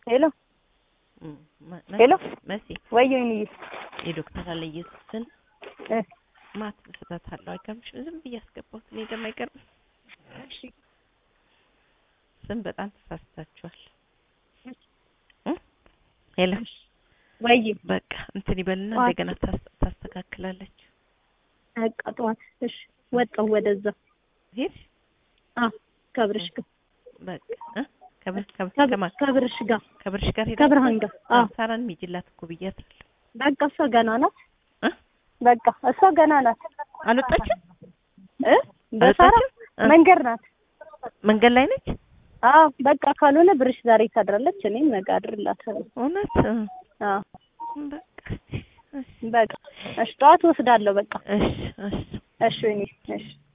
ሄሎ መ- ሄሎ መሲ ወይ ወይንዬ የዶክተር አለየሱስን እ ማት ስህተት አለው አይገርምሽም? ዝም ብዬ አስገባሁት። እኔ ደግሞ አይገርም ስም በጣም ተሳስታችኋል። እ? ሄሎ ወይ በቃ እንትን ይበልና ጠዋት- እንደገና ታስ- ታስተካክላለች። በቃ ጠዋት እሺ ወጣሁ ወደዛ ሄድ አ ከብርሽ ጋር በቃ እ? ከብ- ከብ- ከብ- ከማን ከብርሽ ጋር ከብርሽ ጋር ሄዳ ከብርሃን ጋር አ ሳራን ሚጅላት እኮ ብያታለሁ። በቃ እሷ ገና ናት እ? በቃ እሷ ገና ናት አልወጣችም እ በሳራ አልወጣችም? እ? መንገድ ናት መንገድ ላይ ነች። አዎ በቃ ካልሆነ ብርሽ ዛሬ ታድራለች እኔም ነገ አድርላታለሁ እውነት እ? አዎ በቃ እስኪ፣ እሺ በቃ እሺ ጠዋት ወስዳለሁ በቃ እሺ እሺ እሺ ወይኔ እሺ